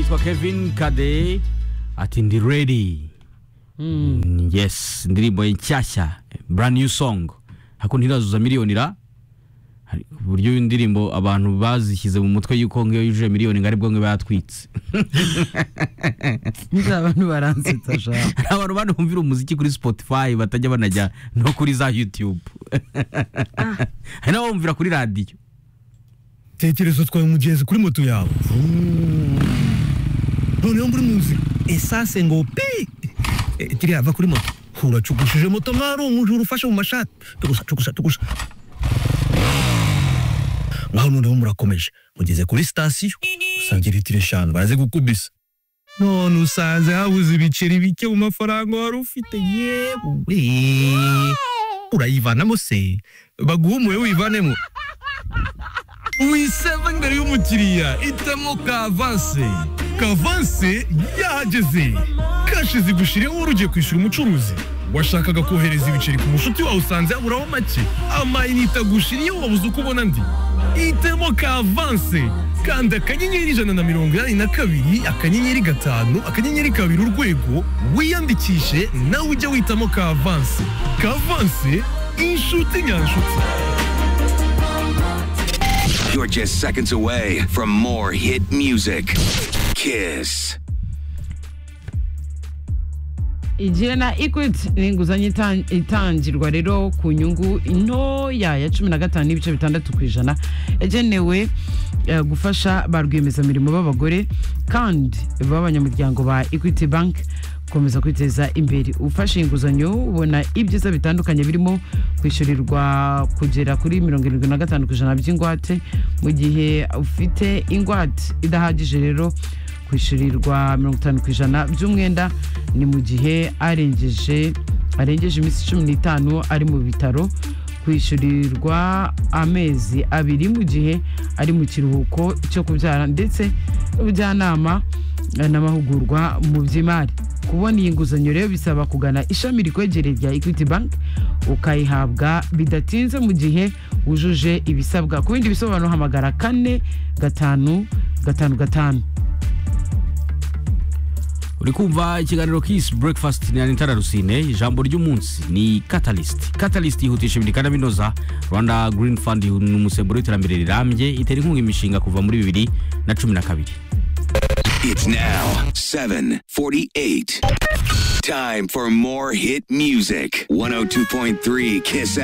witwa kevin kade ati ndi ready Mm, yes indirimbo ye nshyashya brand new song hakuno irazuza miliyoni ra Hari- ku buryo indirimbo abantu bazishyize mu mutwe yuko ngiyo yujuje miliyoni ngo aribwo ngo iba yatwitse nzaba abantu baransetsa shaka hari abantu banumvira umuziki kuri spotify batajya banajya no kuri za youtube hari n'abawumvira kuri radiyo tekereza utwaye umugenzi kuri moto yawe noneho muri mu nzira esase ngo pi Eh, kiriya ava kuri moto uracugushije moto nkaho ari umujura ufashe mu mashati tugusa tugusa tugusa nkaho noneho murakomeje mugeze kuri sitasiyo usanga litiro eshanu baraze gukubisa none usanze habuze ibiceri bike mu mafaranga wari ufite yewe urayivanamo se baguhumuye wivanemo wiseva imbere y'umukiriya itamo kavanse kavanse yahageze kashi zigushiriyeho wari ugiye kwishyura umucuruzi washakaga kohereza ibiceri ku mushuti wawe usanze yaburaho make amayinite agushiriyeho wabuze uko ubona andi itemo kavanse kanda akanyenyeri ijana na mirongo inani na kabiri akanyenyeri gatanu akanyenyeri kabiri urwego wiyandikishe nawe ujye witamo kavanse kavanse inshuti nyanshuti You're just seconds away from more hit music. Kiss. igihe na equity ni inguzanyo itan- itangirwa rero ku nyungu ntoya ya cumi na gatanu n'ibice bitandatu ku ijana yagenewe eh, gufasha ba rwiyemezamirimo b'abagore kandi b'abanyamuryango ba equity bank gukomeza kwiteza imbere ufashe inguzanyo ubona ibyiza bitandukanye birimo kwishyurirwa kugera kuri mirongo irindwi na gatanu ku ijana by'ingwate mu gihe ufite ingwate idahagije rero kwishyurirwa mirongo itanu ku ijana by'umwenda ni mu gihe arengeje arengeje iminsi cumi n'itanu ari mu bitaro kwishyurirwa amezi abiri mu gihe ari mu kiruhuko cyo kubyara ndetse n'ubujyanama eh, n'amahugurwa mu by'imari kubona iyi nguzanyo rero bisaba kugana ishami rikwegereye rya equity bank ukayihabwa bidatinze mu gihe wujuje ibisabwa ku bindi bisobanuro hamagara kane gatanu gatanu gatanu uri kumva ikiganiro kisi breakfast na nitara rusine ijambo ry'umunsi ni catalyst catalyst yihutisha ibiri kandi binoza rwanda green fund ni umusemburo w'iterambere rirambye itera inkunga imishinga kuva muri bibiri na cumi na kabiri It's now 7:48. Time for more hit music. 102.3 Kiss